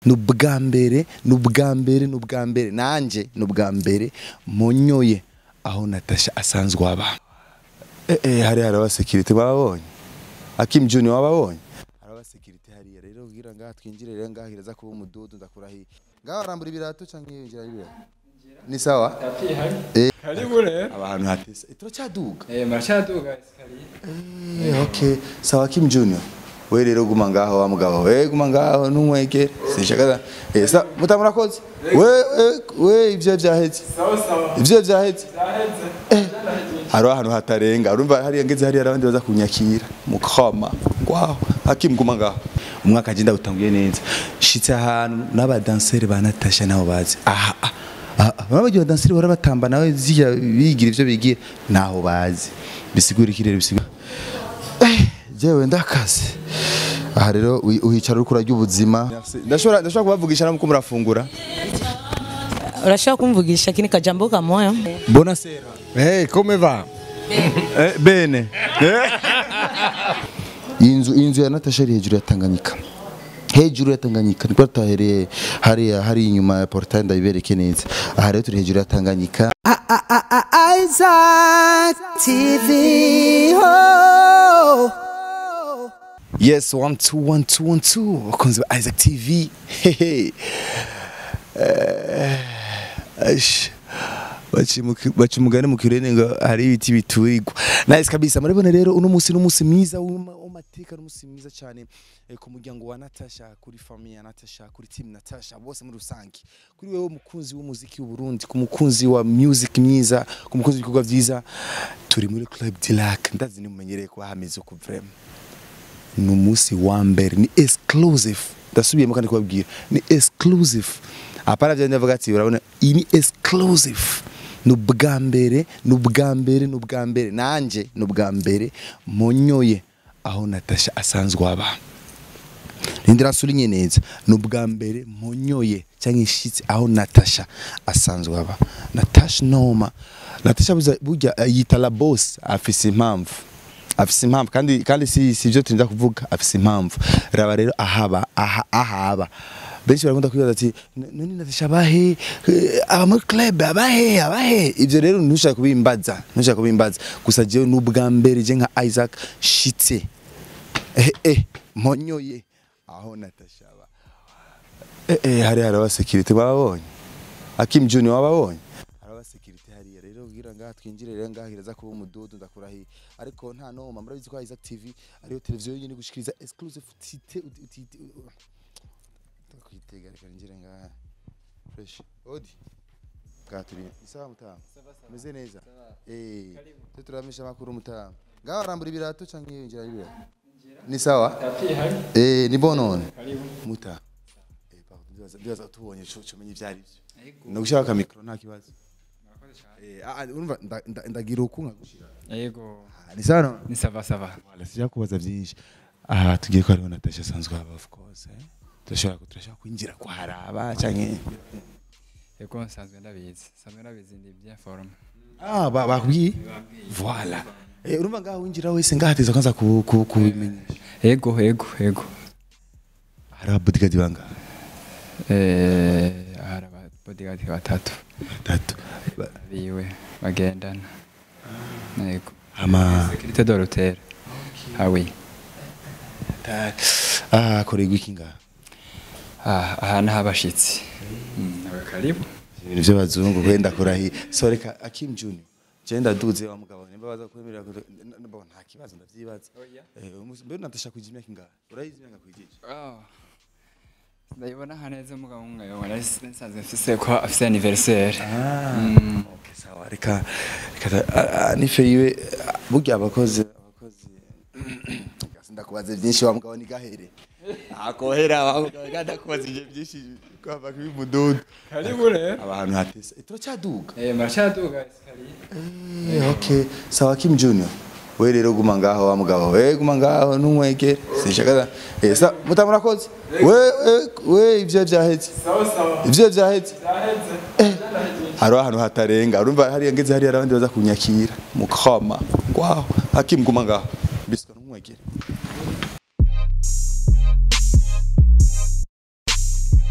ni ubwa mbere ni ubwa mbere ni ubwa mbere nanjye ni ubwa mbere monyoye aho natasha asanzwe aba eh eh hari hari abasekirite babonye Akim Junior wababonye hari abasekirite hariya rero kugira ngaha twinjire rero ngaha kiraza kuba umududu ndakurahiye ngaha arambura ibirato canke yinjira ibirato ni sawa tapi hari Eh. karibu rero abantu hatese turacyaduga eh marashaduga esikariye Eh, okay sawa Kim Junior we rero guma ngaho wa mugabo we guma ngaho ntumwegere sinshaka eh sa mutamurakoze we we- we ivyo vyaheze sawa sawa ivyo vyaheze zaheze hari ahantu hatarenga urumva hariya ngeze hariya abandi baza kunyakira mukoma ngwaho Hakim guma ngaho umwaka agenda utanguye neza shitse ahantu n'abadanseri ba Natasha nabo bazi aha aha, aha babagiye abadanseri bahora batamba nawe zija bigira ivyo bigira naho bazi bisigura iki rero bisigura Eh, jewe ndakaze aha rero ui- uhicara uriko urarya ubuzima ndashobora ndashobora kubavugisha namwe murafungura urashaka kumvugisha kini kajambo kamoya Buona sera. Ehi, come va? Eh, bene. inzu inzu ya Natasha iri hejuru ya Tanganyika. Hejuru ya Tanganyika niko tahereye hariya hari inyuma ya portail ndabibereke neza. Aha rero turi hejuru ya Tanganyika. Isaac TV. Oh. Yes, one two one two one two. Bakunzi ba Isaac TV. Hehe. Eh, Ash. Baci mu ki- baci umugani mu kirene ngo hari ibiti biturirwa. Nice kabisa. Murabona rero uno munsi n'umunsi mwiza w'uma- w'amateka n'umunsi mwiza cyane eh, ku muryango wa Natasha, kuri famille ya Natasha, kuri team Natasha bose muri rusange. Kuri wewe umukunzi w'umuziki w'u Burundi, ku mukunzi wa music myiza, ku mukunzi w'ibikorwa byiza, turi muri Club Dilac. Ndazi ni mumenyereye kuba hameze uko vraiment. ni umunsi wa mbere ni exclusive ndasubiyemo kandi kubabwira ni exclusive apana bya ndavuga ati urabona iyi ni exclusive ni ubwa mbere ni ubwa mbere ni ubwa mbere nanjye ni ubwa mbere monyoye aho Natasha asanzwe aba Nindira sulinye neza ni ubwa mbere monyoye cyangwa ishitse aho Natasha asanzwe aba Natasha Noma Natasha buza- burya eh, yita la boss afise impamvu afise impamvu kandi kandi si si byo turinda kuvuga afise impamvu raba rero ahaba aha ahaba benshi barakunda kwibaza ati "N- none Natasha abahe Eh, aba muri club abahe abahe ivyo rero ntushaka kubimbaza ntushaka kubimbaza gusa jewe ni ubwa mbere je nka Isaac shitse eh eh monyoye aho Natasha aba eh eh hari hari abasekirite babonye Akim Junior wababonye hari abasekirite hariya rero kugira ngaha twinjire rero ngaha kiraza kuba umududu ndakurahiye ariko nta noma murabizi ko Isaac TV ariyo televiziyo yonyine gushikiriza exclusive tite utite ndakwitega reka ninjire ngaha fresh odi ngaha turi isaha mutamu meze neza eh twe turamisha makuru mutamu ngaha arambura ibirato canke yinjira ibirato ni sawa tapi hari eh ni bonone karibu muta eh pardon ndibaza ndibaza tubonye cyo cyumenye ivyari byo no gushaka kamikro nta kibazo eh ah, ah, urumva nda- nda- ndagira uku nkagushira yego Ah, ni sawa no? ni sava sava wala sija kubaza byinshi aha tugiye ko hariho Natasha asanzwe haba of course eh turashobora turashobora kwinjira kwa haraba canke yego nsanzwe ndabizi nsanzwe ndabizi ndi bien forme ah ba- bakubwiye voilà eh urumva ngaho winjira wese ngahateza kwanza ku ku kubimenyesha yego yego yego hari ababodyguard banga eh hari aba bodyguard batatu batatu Ba- biwe bagendana yego ama sécurité de l'hôtel ah oui ah korego iki ngaha ah aha ni abashitsi Mm, karibu ibintu by'abazungu wenda kurahi so reka Akim Junior je ndaduze wa mugabo nimba baza kwemerera ko bo nta kibazo ndavyibaza eh umus- mbere natasha kuja imyaka ingahe urayizi imyaka kwijije Ah. ndabibona aha neza umugabo umwe yabona nsanzwe mfise ko afise anniversaire Mm. okay sawa reka reka ta- ah, ah, nife yiwe ah, burya abakozi abakozi ndakubaza byinshi wa mugabo ni gahere akohera wa mugabo ndakubaza ibyo byinshi kwava kuri mududu karibu rero abantu hatese Eh, turacyaduga eh marashaduga esikariye Eh, okay sawa Kim Junior we rero guma ngaho wa mugabo we guma ngaho ntumwegere sinshaka eh sa mutamurakoze we we- we ivyo vyaheze sawa sawa ivyo vyaheze zaheze hari ahantu hatarenga urumva hariya ngeze hariya abandi baza kunyakira mukoma ngwaho Hakim guma ngaho biswa ntumwegere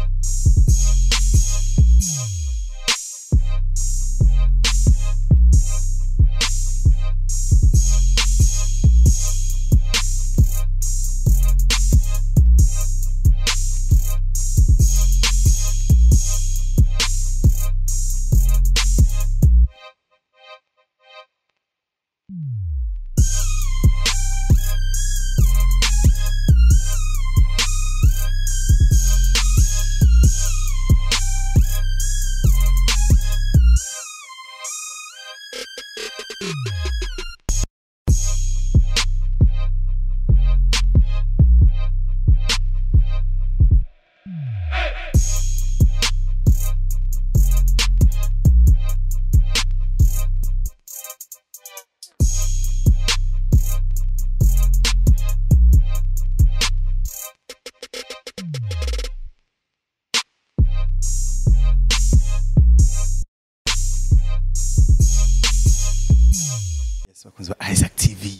Yes, bakunzi ba Isaac TV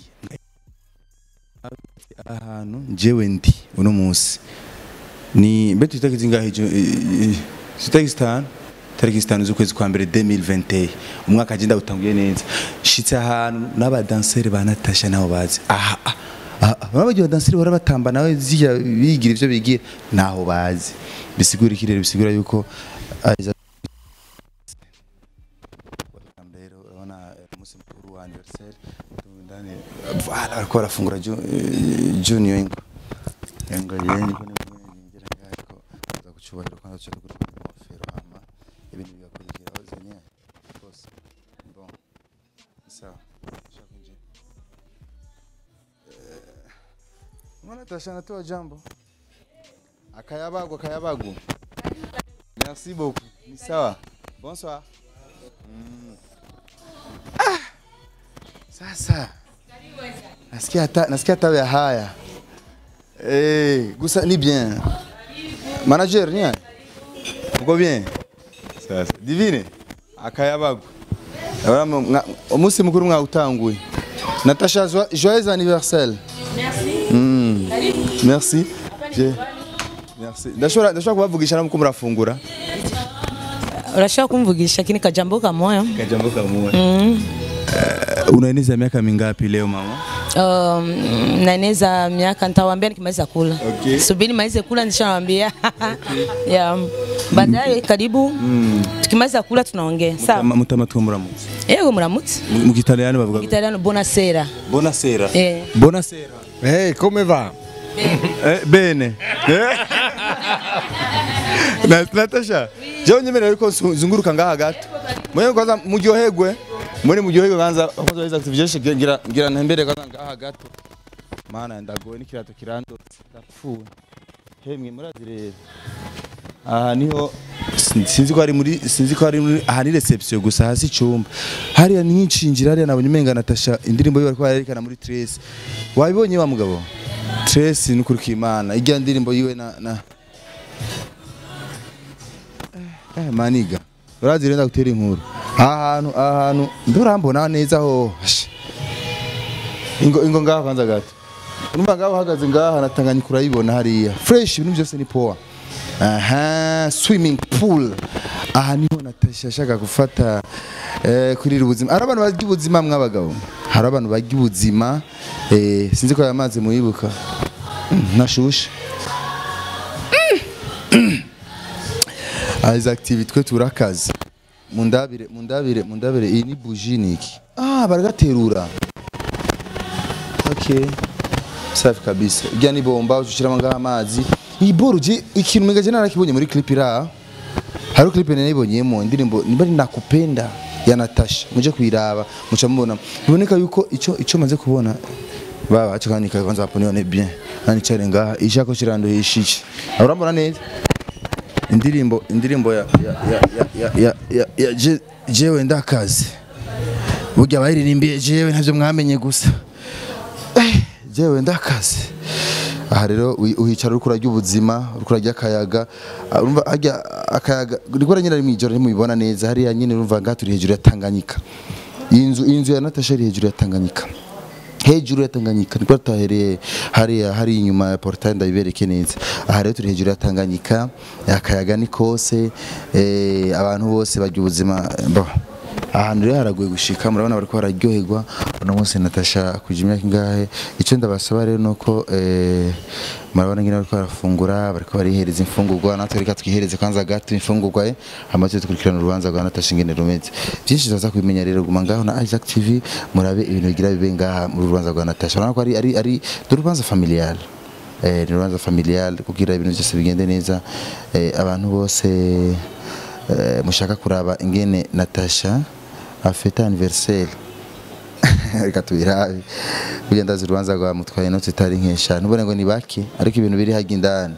ahantu njyewe ndi uno munsi ni mbe tutariki zingahe jo tutariki zitanu tariki zitanu z'ukwezi kwa mbere 2021 umwaka agenda utanguye neza shitse ahantu n'abadanseri ba Natasha nabo bazi aha aha, aha abagiye badanseri bahora batamba nawe zija bigira ivyo bigira naho bazi bisigura ikirere bisigura yuko Isaac Welcome rero urabona eh, umunsi mukuru wa anniversaire ndani voilà bariko barafungura ju- eh, junior ingo ingo yeni ko ningira ngako za kucyubahiro kandi cyo kuri ingofero hama ibintu bigakurikiraho zenye bose bon sawa shaka nje mwana tashana toa jambo akayabagu akayabagu merci beaucoup ni sawa bonsoir Sasa nasikia hata nasikia hata ya haya eh, gusa ni bien manager ni haya? uko bien sasa divine akayabagu Urabona mwa- umunsi mukuru mwawutanguye Natasha joie- joyeux anniversaire Mm. merci Je- merci ndashobora ndashobora kubavugisha namwe ko murafungura urashobora kumvugisha kini kajambo kamoya kajambo kamwe unaeneza miaka mingapi leo mama um, naeneza miaka nitawambia nikimaliza kula Okay. subiri malize kula nishanawambia yeah. baadaye karibu tukimaliza kula tunaongea sawa Mutama- mutama tumuramutse yego muramutse mu kitaliyani bavuga italiano buonasera Buonasera. Eh. Buonasera. Hey, come va? Eh, bene. Eh? Na Natasha. Jewe nyemerera yuko nsu- zunguruka ngaha gato. Mwenye kwanza muryoherwe. Mwene muryoherwe kwanza kwanza weza kutuvyeshe ngira ngira ntembere kwanza ngaha gato. Mana ndagoye n'ikirato kirandotse. Ndapfuye. Hemwe murazi rero. Aha niho sin- sinzi ko ari muri sinzi ko ari muri aha ni reception gusa hasi icumba. Hariya nincinjira hariya nabonye umenga Natasha indirimbo yiwe ariko yerekana muri Trace. Wabibonye wa mugabo? Trace nukuruka imana. Ijya ndirimbo yiwe na na Eh maniga. Urazi renda gutera inkuru. Ahantu ahantu ndurambona neza ho. Ash. Ingo ingo ngaha kwanza gato. Urumva ngaho uhagaze ngaha natanganyika urayibona hariya. Fresh ibintu byose ni poa. Aha, swimming pool. Aha niho Natasha ashaka gufata eh, kurira ubuzima. Hari abantu barya ubuzima mw'abagabo. Hari abantu barya ubuzima. Eh, sinzi ko aya mazi muyibuka. Mm, Nashushe. Izi activity twe turakaze. Mundabire, mundabire, mundabire iyi ni bougie niki. Ah, baragaterura. Okay. Safi kabisa. Ujya ni bomba ushiramo ngaha amazi. Iyi boro je ikintu mega je narakibonye muri clip ira. Hari clip nayibonyemo indirimbo niba ari nakupenda ya Natasha. Muje kuyiraba muca mubona. Biboneka yuko ico ico maze kubona baba acha kandi kwanza hapo nione bien. Nani chale ngaha ishako shirando hishichi. Urambona neza? Indirimbo indirimbo ya ya ya ya ya ya, ya je, jewe ndakazi. Burya bayiririmbiye jewe ntavyo mwamenye gusa. Eh, jewe ndakazi aha rero uhi- uhicara uriko urarya ubuzima uriko urarya akayaga Ah, urumva harya akayaga riko nyine ari mwijoro ntimubibona neza hariya nyine urumva ngaha turi hejuru ya Tanganyika iyi nzu iyi nzu ya Natasha iri hejuru ya Tanganyika hejuru ya Tanganyika niko tahereye hariya hari inyuma ya portail ndabibereke neza aha rero turi hejuru ya Tanganyika akayaga ni kose eh, abantu bose bagira ubuzima bo ahantu rero haragoye gushika murabona bariko bararyoherwa uno munsi Natasha kuja imyaka ingahe icyo ndabasaba rero nuko eh, murabona ngene bariko barafungura bariko barihereza imfungurwa natwe reka twihereze kwanza gato imfungurwa eh, hama tuze dukurikirana urubanza rwa Natasha ingene rumeze byinshi tuzaza kubimenya rero guma ngaho na Isaac TV murabe ibintu bigira bibe ngaha mu rubanza rwa Natasha urabona ko ari ari ari ni urubanza familial eh, ni urubanza familial kugira ibintu byose bigende neza eh, abantu bose eh, mushaka kuraba ingene Natasha afeta anniversaire reka tubirabe burya ndazi urubanza rwa mutwaye inoti itari nkesha ntubone ngo ni bake ariko ibintu biri hajya indani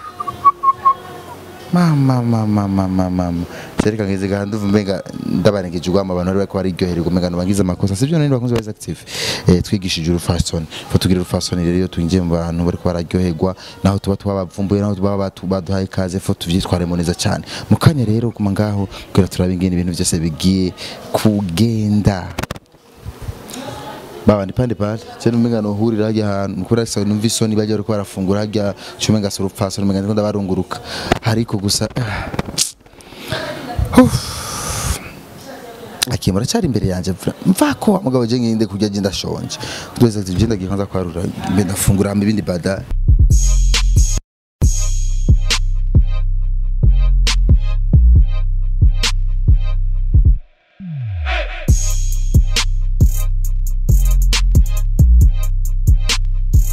mama mama mama mama sereka ngize gaha nduva mbenga ndabarengeje ugwama abantu bari bariko bararyohererwa umenga ntibagize amakosa sivyo nari bakunze bari active eh twigishije urufasoni fo tugira urufasoni rero iyo twinjiye mu bantu bariko bararyoherwa naho tuba twabavumbuye naho tuba batu- baduhaye ikaze fo tuvyitwaremo neza cyane mu kanya rero kuma ngaho kugira turabe ingene ibintu byose bigiye kugenda baba ni pande pale cyane umenga no hurira hajya ahantu kuri asa numva isoni bajya bariko barafungura hajya cumenga so rupfaso umenga ndiko ndabarunguruka ariko gusa akimura cyari imbere yanjye mvura mvako mugabo je ngende kurya je ndashonje twese ati je ndagiye kwanza kwarura mbe ndafungura hama ibindi baadaye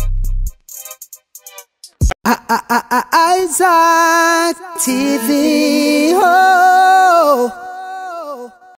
Isaac TV.